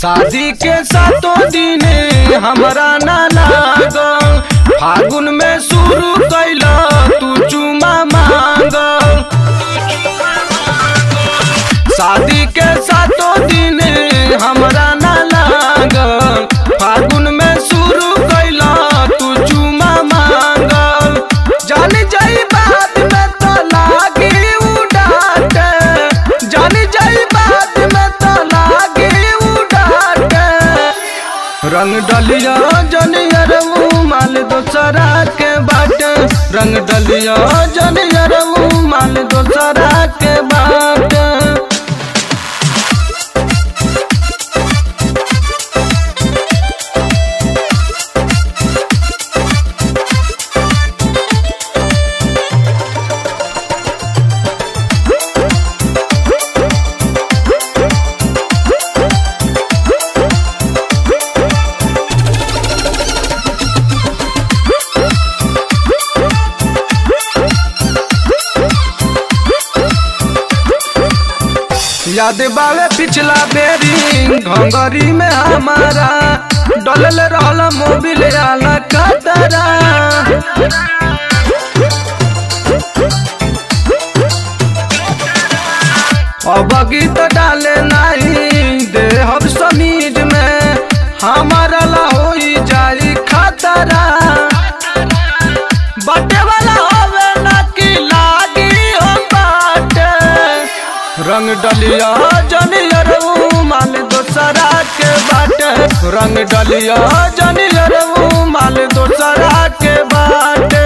शादी के सातों दिन हमरा ना लागल फागुन में शुरू कैला तू चुमा मांग शादी के सातों दिन हमरा ना लागल फागुन में शुरू कैला तू चुमा मांगल जान जाई बात में तो लागी उड़ाटे जान जाई बात में तो लागी उड़ाटे रंग डलिया जनियर माल दोसरा के बाटे रंग डलिया जनियर माल दोसरा के बाटे याद बावे पिछला बेरी घंगरी में हमारा डलल रहल मोबिल आला कतरा अब गीत डाले नहीं दे हम समीज में हमारा ला होई जाई खतरा बटे वाला होवे ना कि लागी हो बाटे रंग डलिया जनियर माल दोसरा के बाटे रंग डलिया जनियर माल दोसरा के बाटे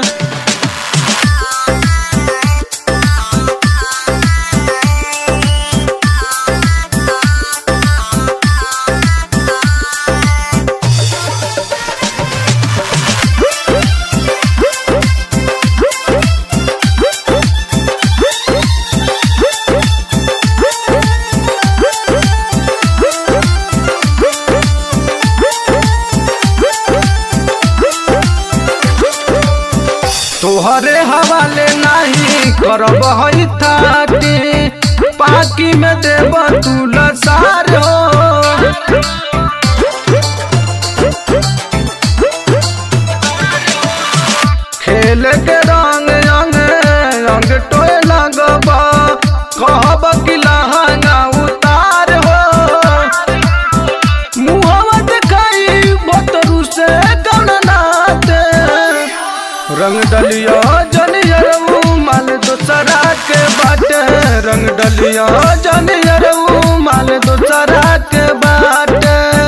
तोहरे हवाले नहीं करब हई थाती पाकी में देब तू लसार हो खेल के रंग रंग रंग टोए लगब कहब कि लहंगा उतार हो मुहवा देखाई बतरू से कौन नाते रंग डलिया जनियर माल दोसरा के बाटे रंग डलिया जनियर माल दोसरा के बाटे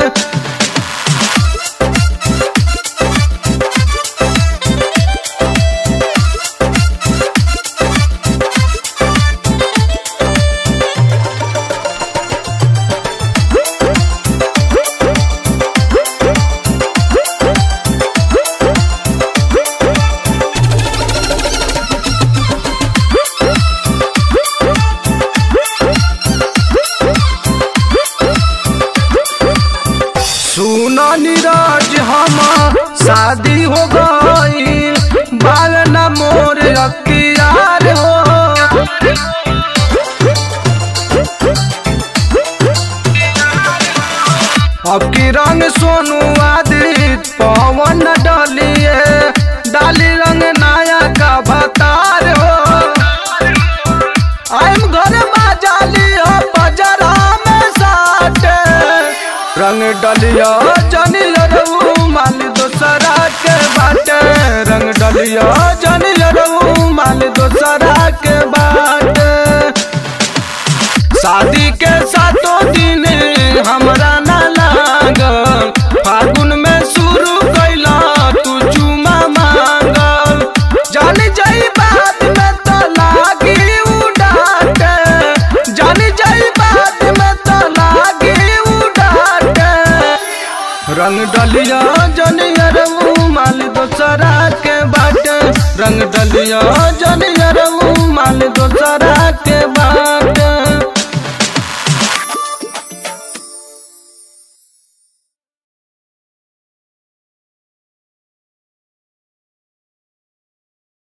सुनो नीरज हम शादी हो गई बाल न मोर अखियार हो अब की रंग सोनू आदित पवन डलिए डाली रंग नाया का भतार हो आइम घर बाजाली हो बजरा में साटे रंग डलिया जनियर माल दोसरा के बाटे रंग डलिया जनियर माल दोसरा के बाटे शादी के सातों दिन हमरा ना लागल फागुन में शुरू कैला तू चुमा मांगल जान जाई बात में तो लागी उड़ाटे जान जाई बात में तो लागी उड़ाटे रंग डलिया जनियर माल दोसरा के बाटे रंग डलिया जनियर माल दोसरा